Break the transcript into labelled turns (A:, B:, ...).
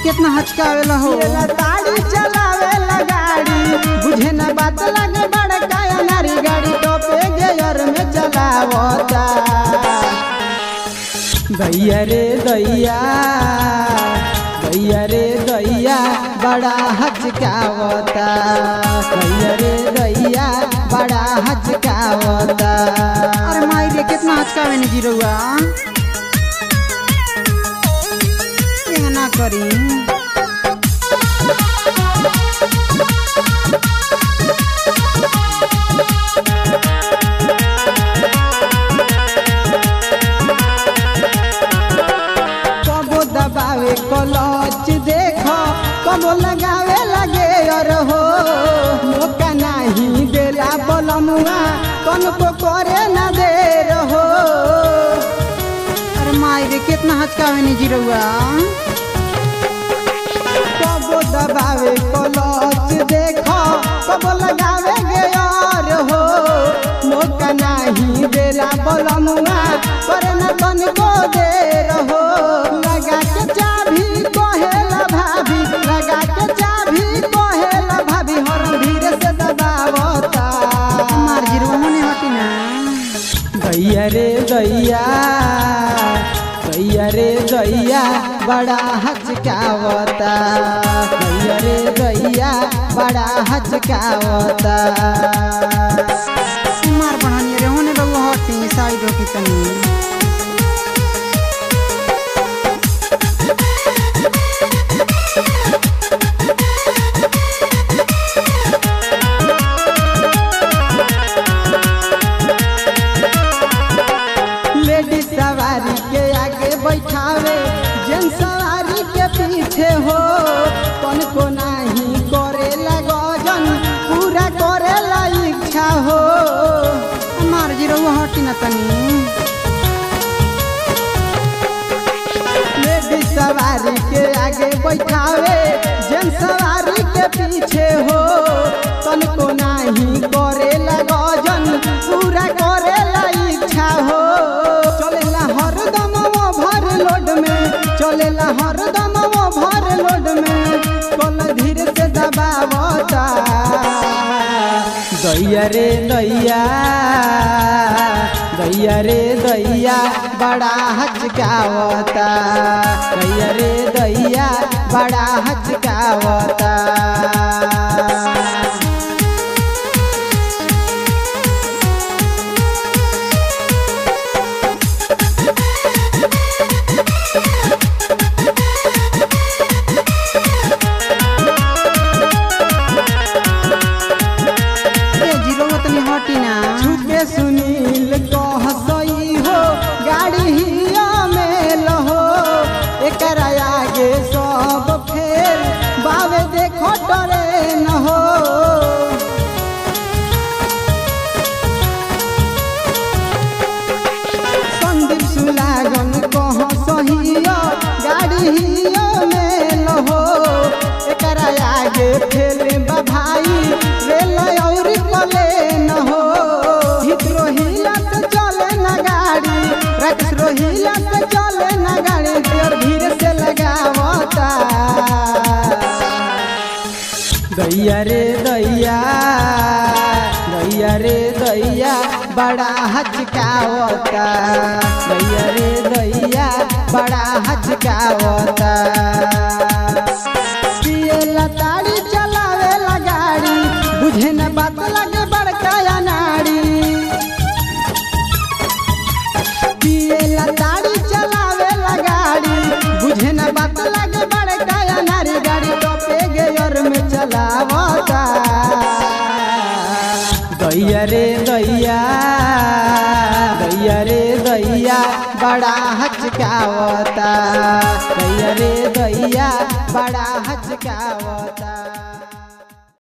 A: कितना हचकावेला हो
B: पियला ताड़ी चलावेला गाड़ी बुझे न बात लगे बड़का नारी गाड़ी टोपे गेयर में चलावता दैया रे दैया दैया रे दैया बड़ा हचकावता दैया रे दैया बड़ा हचकावता
A: अरे माई रे कितना हचकावे ने जीरुआ ये ना करी
B: कबो दबावे कलच देखो कबो लगावे लगे और हो मौका नहीं देला बलमुआ कन को करे न दे रहो
A: अरे माई रे कितना हचकावे ने जीरुआ
B: कबो दबावे कलच देखो कबो लगावे गे और हो मौका नहीं देला बलमुआ करे न कन को दे रहो लगा के चाभी कहेला भाभी लगा के चाभी कहेला भाभी हर धीरे से दबावता
A: मार जीरुआ होने हटी ना
B: दैया रे दैया दैया रे दैया बड़ा हचकावता दैया रे दैया बड़ा हचकावता
A: मार बढ़ानी रे होने रहुआ हटी साइड हो की तनी
B: लेडी सवारी के आगे बैठावे जेन सवारी के पीछे हो कौन को नहीं करे गजन पूरा करे इच्छा हो
A: मार जीरुआ हटी ना तनी
B: लेडी सवारी के आगे बैठावे जन सवारी के पीछे हो तन को नहीं करे गजन पूरा करे इच्छा हो चलेला हरदम वो भर लोड में चलेला हरदम वो भर लोड में कल धीरे से दबावता दैया रे दैया दैया रे दैया बड़ा हचकावता दैया रे दैया बड़ा हचकावता
A: ए जीरुआ तनी हटी ना
B: छुके सुनील कह सही हो गाड़ी हिया में लहो एकर आगे सब फेर बावे देखो डरे न हो संदीप सुलागन कह सहियो गाड़ी हिया में लहो एकर आगे फेल बा भाई रेल और पले न हो हित रोहिला से चले न गाड़ी रक्स रोहिला से चले न गाड़ी देर धीरे से लगावता दैया रे दैया दैया रे दैया बड़ा हचकावता दैया रे दैया बड़ा हचकावता पियला ताड़ी चलावेला गाड़ी बुझे न बात लगे बड़का नाड़ी पियला ताड़ी चलावेला गाड़ी बुझे न बात लगे बड़का नारी गाड़ी टोपे गेयर में चलावता दैया रे दैया दैया रे दैया बड़ा हचकावता दैया रे दैया बड़ा हचकावता